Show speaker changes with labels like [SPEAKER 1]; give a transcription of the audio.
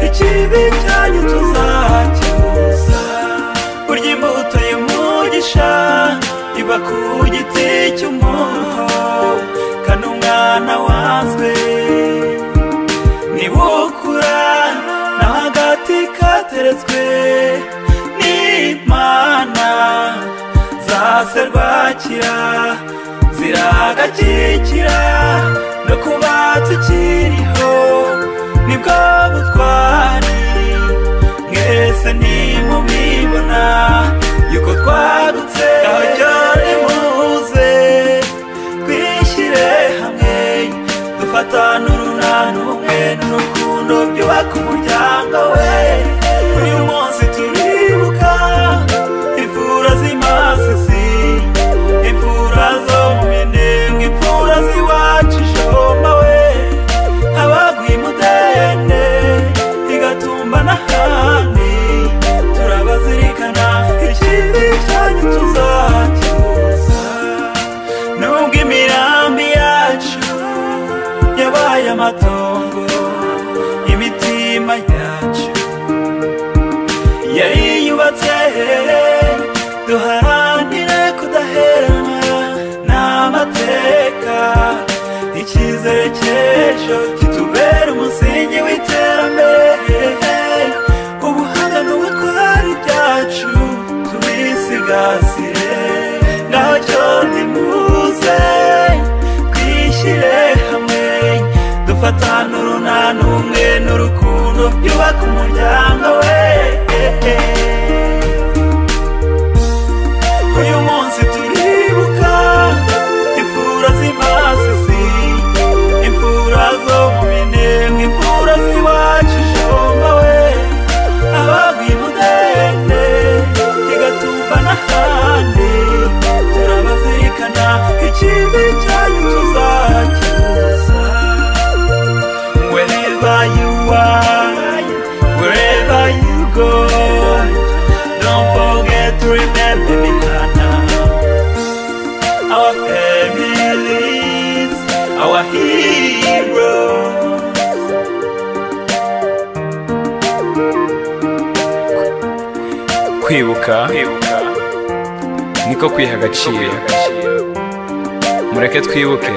[SPEAKER 1] ikibi cyanyu tuzakiguza kurya imbuto y'umugisha iba ku giti cy'umuho kano umwana wanzwe niwukura naho agati kateretswe n'imana za serwakira ziragakikira no kuba tukiriho nibwo butwari mwese ntimubibona yuko twadutse ntacyo nimuze twishyire hamwe dufatane urunana ubumwe n'urukundo byubaka umuryango we uyu munsi turibuka imfura z'imasisi imfura zo mu minembwe imfura z'iwacu ishoma we abaguye imudende igatumba n'ahandi turabazirikana ikibi cyanyu tuzakibuza nubwo imirambi yacu yabaye amatongo imitima yacu yariyubatse duharanire kudaheranwa n'amateka icyizere cy'ejo kitubera umusingi w'iterambere ubuhanga n'ubutwari byacu tubisigasire naho cyo nimuze twishyire hamwe dufatane urunana ubumwe n'urukundo byubaka umuryango we uyu munsi turibuka imfura z'imasisi imfura zo mu minembwe imfura z'iwacu ishomba we abaguye umudende igatumba n'ahandi turabazirikana ikibi cyanyu tuzakibuza wherever you are wherever you go don't forget to remember me, Nana. Our families, our heroes.
[SPEAKER 2] kwibuka niko kwiha agaciro mureke twibuke